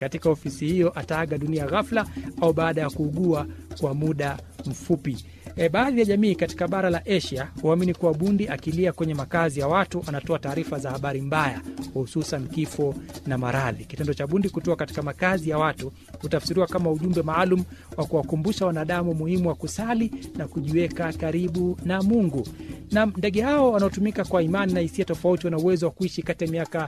katika ofisi hiyo ataaga dunia ghafla au baada ya kuugua kwa muda mfupi. E, baadhi ya jamii katika bara la Asia huamini kuwa bundi akilia kwenye makazi ya watu anatoa taarifa za habari mbaya, hususan kifo na maradhi. Kitendo cha bundi kutoa katika makazi ya watu hutafsiriwa kama ujumbe maalum wa kuwakumbusha wanadamu umuhimu wa kusali na kujiweka karibu na Mungu. Na ndege hao wanaotumika kwa imani na hisia tofauti wana uwezo wa kuishi kati ya miaka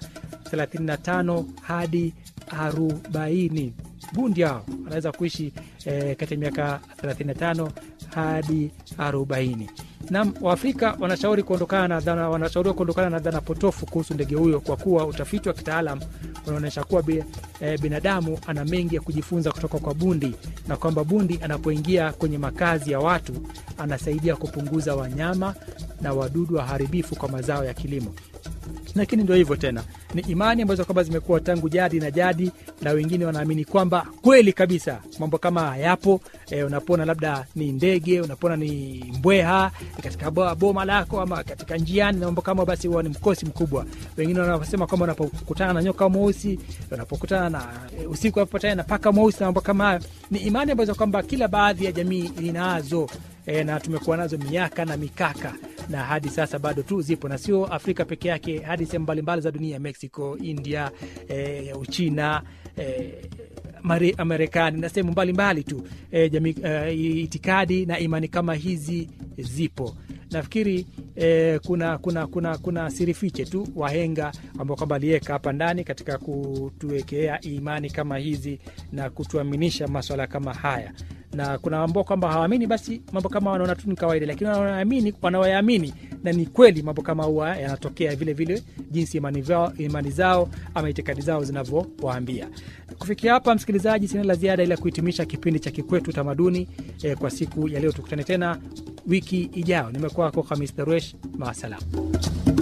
35 hadi 40. Bundi hao wanaweza kuishi eh, kati ya miaka 35 hadi 40. Nam Waafrika wanashauri kuondokana na dhana, wanashauriwa kuondokana na dhana potofu kuhusu ndege huyo kwa kuwa utafiti wa kitaalam unaonyesha kuwa bi, e, binadamu ana mengi ya kujifunza kutoka kwa bundi na kwamba bundi anapoingia kwenye makazi ya watu anasaidia kupunguza wanyama na wadudu waharibifu kwa mazao ya kilimo lakini ndio hivyo tena, ni imani ambazo kwamba zimekuwa tangu jadi na jadi, na wengine wanaamini kwamba kweli kabisa mambo kama hayapo. E, unapona labda ni ndege, unapona ni mbweha katika boma lako ama katika njiani na mambo kama, basi huwa ni mkosi mkubwa. Wengine wanasema kwamba unapokutana na nyoka mweusi, unapokutana na e, usiku unapopatana na paka mweusi na mambo kama hayo, ni imani ambazo kwamba kila baadhi ya jamii inazo e, na tumekuwa nazo miaka na mikaka na hadi sasa bado tu zipo na sio Afrika peke yake, hadi sehemu mbalimbali za dunia, Mexico, India, e, Uchina, e, Marekani na sehemu mbalimbali tu e, jamii, e, itikadi na imani kama hizi zipo. Nafikiri e, kuna, kuna, kuna, kuna siri fiche tu wahenga ambao kwamba aliweka hapa ndani katika kutuwekea imani kama hizi na kutuaminisha maswala kama haya na kuna ambao kwamba hawaamini, basi mambo kama wanaona tu ni kawaida, lakini wanaamini, wanaoyaamini na ni kweli mambo kama huwa yanatokea vile vile, jinsi imani, vao, imani zao ama itikadi zao zinavyowaambia. Kufikia hapa, msikilizaji, sina la ziada ila kuhitimisha kipindi cha Kikwetu Utamaduni eh, kwa siku ya leo. Tukutane tena wiki ijayo. Nimekuwa wako Hamis Daruesh, maasalam.